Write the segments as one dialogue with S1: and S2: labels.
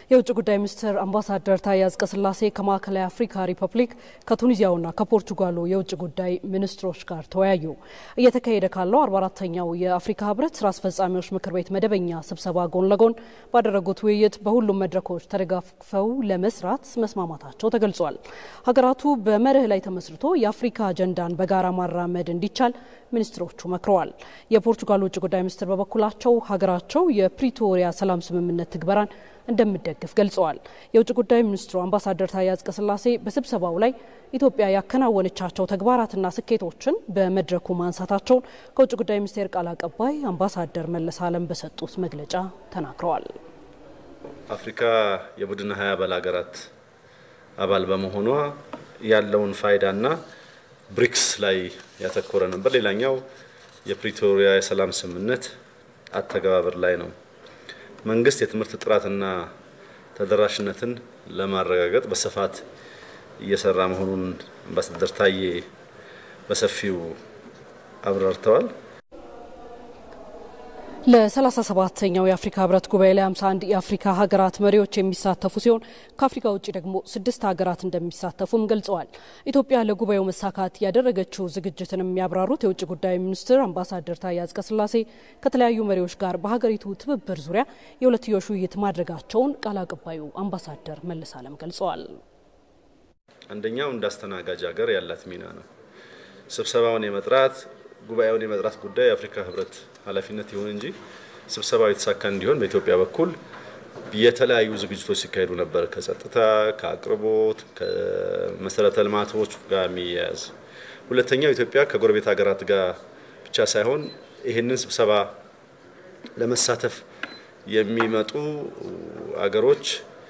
S1: የውጭ ጉዳይ ሚኒስትር አምባሳደር ታዬ አጽቀሥላሴ ከማዕከላዊ አፍሪካ ሪፐብሊክ ከቱኒዚያውና ከፖርቹጋሉ የውጭ ጉዳይ ሚኒስትሮች ጋር ተወያዩ። እየተካሄደ ካለው 44ተኛው የአፍሪካ ህብረት ስራ አስፈጻሚዎች ምክር ቤት መደበኛ ስብሰባ ጎን ለጎን ባደረጉት ውይይት በሁሉም መድረኮች ተደጋግፈው ለመስራት መስማማታቸው ተገልጿል። ሀገራቱ በመርህ ላይ ተመስርቶ የአፍሪካ አጀንዳን በጋራ ማራመድ እንዲቻል ሚኒስትሮቹ መክረዋል። የፖርቹጋል ውጭ ጉዳይ ሚኒስትር በበኩላቸው ሀገራቸው የፕሪቶሪያ ሰላም ስምምነት ትግበራን እንደሚደግፍ ገልጸዋል። የውጭ ጉዳይ ሚኒስትሩ አምባሳደር ታዬ አጽቀሥላሴ በስብሰባው ላይ ኢትዮጵያ ያከናወነቻቸው ተግባራትና ስኬቶችን በመድረኩ ማንሳታቸውን ከውጭ ጉዳይ ሚኒስቴር ቃል አቀባይ አምባሳደር መለስ አለም በሰጡት መግለጫ ተናግረዋል።
S2: አፍሪካ የቡድን ሀያ አባል ሀገራት አባል በመሆኗ ያለውን ፋይዳና ብሪክስ ላይ ያተኮረ ነበር። ሌላኛው የፕሪቶሪያ የሰላም ስምምነት አተገባበር ላይ ነው። መንግስት የትምህርት ጥራትና ተደራሽነትን ለማረጋገጥ በስፋት እየሰራ መሆኑን አምባሳደር ታዬ በሰፊው አብራርተዋል።
S1: ለ37ኛው የአፍሪካ ህብረት ጉባኤ ላይ 51 የአፍሪካ ሀገራት መሪዎች የሚሳተፉ ሲሆን ከአፍሪካ ውጭ ደግሞ ስድስት ሀገራት እንደሚሳተፉም ገልጸዋል። ኢትዮጵያ ለጉባኤው መሳካት ያደረገችው ዝግጅትን የሚያብራሩት የውጭ ጉዳይ ሚኒስትር አምባሳደር ታዬ አጽቀሥላሴ ከተለያዩ መሪዎች ጋር በሀገሪቱ ትብብር ዙሪያ የሁለትዮሽ ውይይት ማድረጋቸውን ቃል አቀባዩ አምባሳደር መለስ አለም ገልጸዋል።
S2: አንደኛው እንደ አስተናጋጅ ሀገር ያላት ሚና ነው። ስብሰባውን የመጥራት ጉባኤውን የመጥራት ጉዳይ የአፍሪካ ህብረት ኃላፊነት ይሁን እንጂ ስብሰባው የተሳካ እንዲሆን በኢትዮጵያ በኩል የተለያዩ ዝግጅቶች ሲካሄዱ ነበር። ከጸጥታ፣ ከአቅርቦት፣ ከመሰረተ ልማቶች ጋር የሚያያዝ ሁለተኛው ኢትዮጵያ ከጎረቤት ሀገራት ጋር ብቻ ሳይሆን ይህንን ስብሰባ ለመሳተፍ የሚመጡ አገሮች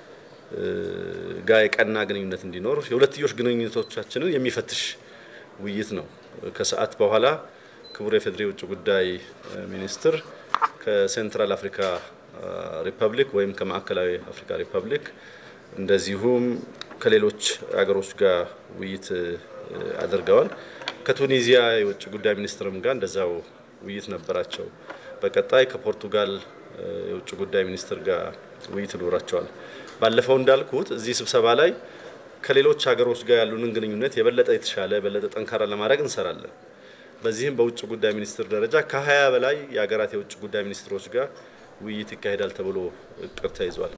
S2: ጋር የቀና ግንኙነት እንዲኖር የሁለትዮሽ ግንኙነቶቻችንን የሚፈትሽ ውይይት ነው። ከሰዓት በኋላ ክቡር የፌዴሪ ውጭ ጉዳይ ሚኒስትር ከሴንትራል አፍሪካ ሪፐብሊክ ወይም ከማዕከላዊ አፍሪካ ሪፐብሊክ እንደዚሁም ከሌሎች ሀገሮች ጋር ውይይት አድርገዋል። ከቱኒዚያ የውጭ ጉዳይ ሚኒስትርም ጋር እንደዛው ውይይት ነበራቸው። በቀጣይ ከፖርቱጋል የውጭ ጉዳይ ሚኒስትር ጋር ውይይት ይኖራቸዋል። ባለፈው እንዳልኩት እዚህ ስብሰባ ላይ ከሌሎች ሀገሮች ጋር ያሉንን ግንኙነት የበለጠ የተሻለ የበለጠ ጠንካራ ለማድረግ እንሰራለን። በዚህም በውጭ ጉዳይ ሚኒስትር ደረጃ ከሀያ በላይ የሀገራት የውጭ ጉዳይ ሚኒስትሮች ጋር ውይይት ይካሄዳል ተብሎ እቅድ ተይዟል።